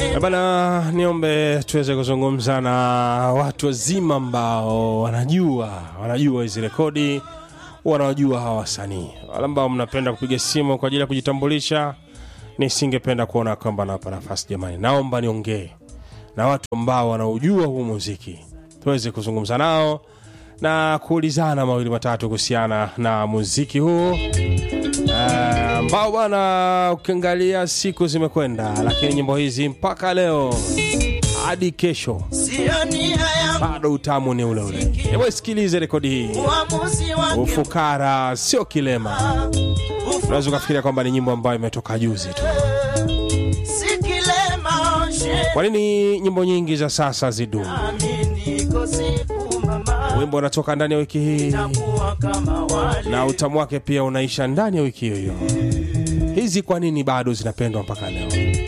Eh Bana, niombe tuweze kuzungumza na watu wazima ambao wanajua wanajua hizi rekodi, wanawajua hawa wasanii, wale ambao mnapenda kupiga simu kwa ajili ya kujitambulisha. Nisingependa kuona kwamba nawapa nafasi jamani, naomba niongee na watu ambao wanaujua huu muziki, tuweze kuzungumza nao na kuulizana mawili matatu kuhusiana na muziki huu Eh, ambao bwana, ukiangalia siku zimekwenda, lakini nyimbo hizi mpaka leo hadi kesho Sio nia yangu bado utamu ni ule ule. Hebu sikilize rekodi hii. uamuzi wangu Ufukara sio kilema. Unaweza ukafikiria kwamba ni nyimbo ambayo imetoka juzi tu. si kilema she Kwa nini nyimbo nyingi za sasa zidumu? Amini niko siku mama Wimbo unatoka ndani ya wiki hii kuwa kama wale na utamu wake pia unaisha ndani ya wiki hiyo hiyo. Hizi kwa nini bado zinapendwa mpaka leo?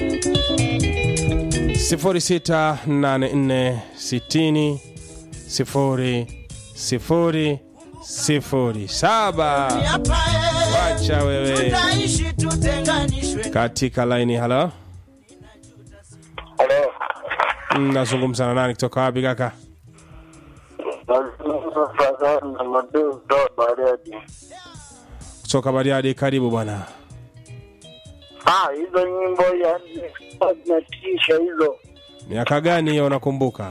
068460 0 0 0 7 hapa eh, Wacha wewe tutaishi tutenganishwe katika laini. Halo, Halo. Mm, nazungumza na nani kutoka wapi kaka? Nazungumza Fadhali na Madeu kutoka Bariadi. Kutoka Bariadi. Karibu bwana. Ah, hizo nyimbo ya zinatisha hizo. Miaka gani hiyo unakumbuka?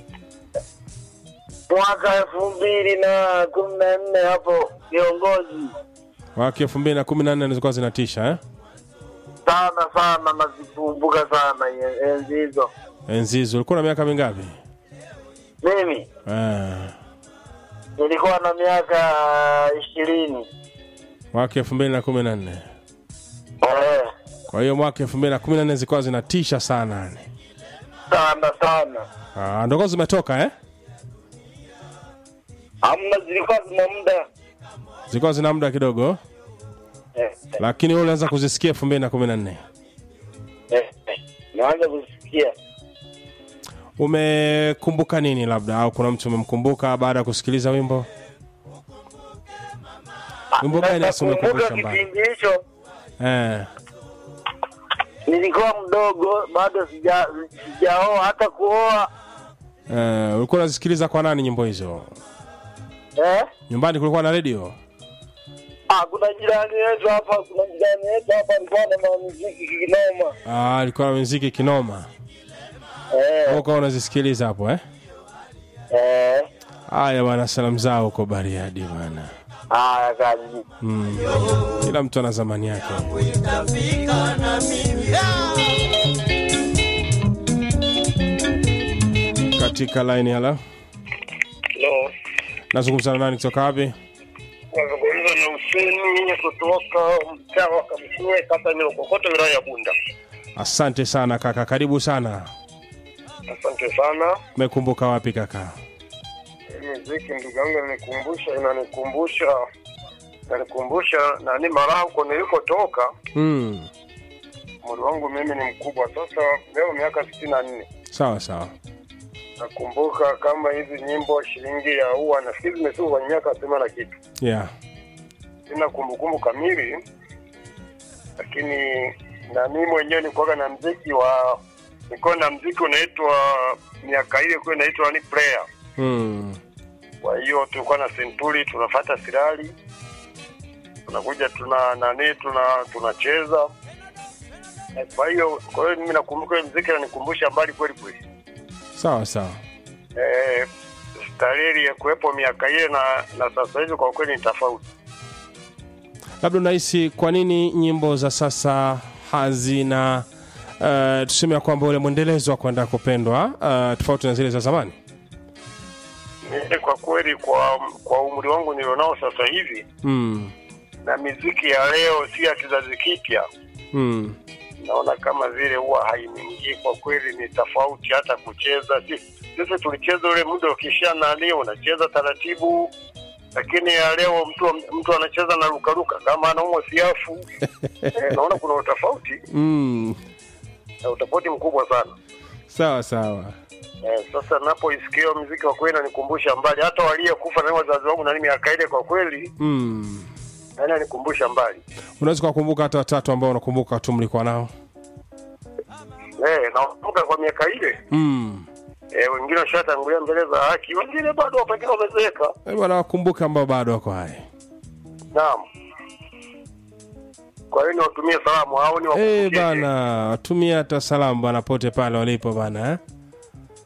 Mwaka elfu mbili na kumi na nne hapo viongozi Mwaka elfu mbili na kumi na nne zilikuwa zinatisha eh? sana sana, nazikumbuka sana ye- enzi hizo. Enzi hizo ulikuwa na miaka mingapi? Mimi Eh, nilikuwa na miaka ishirini. mwaka elfu mbili na kumi na nne. Eh, Kwa hiyo mwaka elfu mbili na kumi na nne zilikuwa zinatisha sana yani. sana sana. Ah, ndogo zimetoka eh? Hamna, zilikuwa zina muda Zilikuwa zina muda kidogo, eh, lakini wewe ulianza kuzisikia elfu mbili na kumi na nne. eh, eh. Naanza kusikia Umekumbuka nini labda, au kuna mtu umemkumbuka baada ya kusikiliza wimbo? Wimbo gani hasa Nakumbuka umekumbusha mbali? kipindi hicho Eh, nilikuwa mdogo bado sija sijaoa hata kuoa eh, ulikuwa unazisikiliza kwa nani nyimbo hizo? eh? Nyumbani kulikuwa na redio? Ah, kuna jirani yetu hapa, kuna jirani yetu hapa alikuwa na muziki kinoma Ah, alikuwa na muziki kinoma. eh, Wewe ukawa unazisikiliza hapo eh? eh. Haya bwana, salamu zao huko Bariadi bwana. Haya kazi Mm. Kila mtu ana zamani yake. itafika na mimi Katika line hala, Hello. nazungumza na nani kutoka wapi? Nazungumza na Huseni kutoka mtaa wa Kamsue, kata Nyokokoto, wilaya ya Bunda. Asante sana kaka, karibu sana. Asante sana. Umekumbuka wapi kaka? Hii Muziki ndugu yangu inanikumbusha inanikumbusha inanikumbusha nani mara huko nilikotoka. Mm. Umri wangu mimi ni mkubwa sasa, leo miaka sitini na nne. Sawa sawa. Nakumbuka kama hizi nyimbo shilingi ya ua nafikiri zimetoka kwenye miaka sema na kitu, Yeah. sina kumbukumbu kamili, lakini na mimi mwenyewe nilikuwa na mziki wa nilikuwa na mziki unaitwa miaka ile kwa inaitwa ni prayer. Mm. Kwa hiyo tulikuwa na senturi, tunafuata sirali, tunakuja tuna nani tuna tunacheza. Eh, Kwa hiyo kwa hiyo mimi nakumbuka hiyo mziki unanikumbusha mbali kweli kweli. Sawa sawa. eh, starehe ya kuwepo miaka ile na, na sasa hivi kwa kweli ni tofauti. Labda unahisi kwa nini nyimbo za sasa hazina uh, tuseme ya kwamba ule mwendelezo wa kwenda kupendwa uh, tofauti na zile za zamani? Mimi kwa kweli kwa kwa umri wangu nilionao sasa hivi Mm. na miziki ya leo si ya kizazi kipya, Mm. naona kama vile huwa hainiingii kwa kweli, ni tofauti hata kucheza. Si- Sisi tulicheza ule muda ukisha nani, unacheza taratibu, lakini ya leo mtu mtu anacheza na lukaluka kama anaumwa siafu eh, naona kuna utofauti Mm. na utofauti mkubwa sana. Sawa sawa. Eh, sasa napoisikia hiyo muziki kwa kweli nanikumbusha mbali, hata waliyekufa na wazazi wangu na mimi miaka ile, kwa kweli Mm. nanikumbusha mbali. Unaweza kuwakumbuka hata watatu ambao unakumbuka tu mlikuwa nao? eh, nakumbuka kwa miaka ile mm. eh, wengine washatangulia mbele za haki, wengine bado pengine wamezeeka. Eh, bwana wakumbuka ambao bado wako hai Naam. Kwa hiyo niwatumie salamu au ni Eh, bana watumia hata salamu bana pote pale walipo bana eh?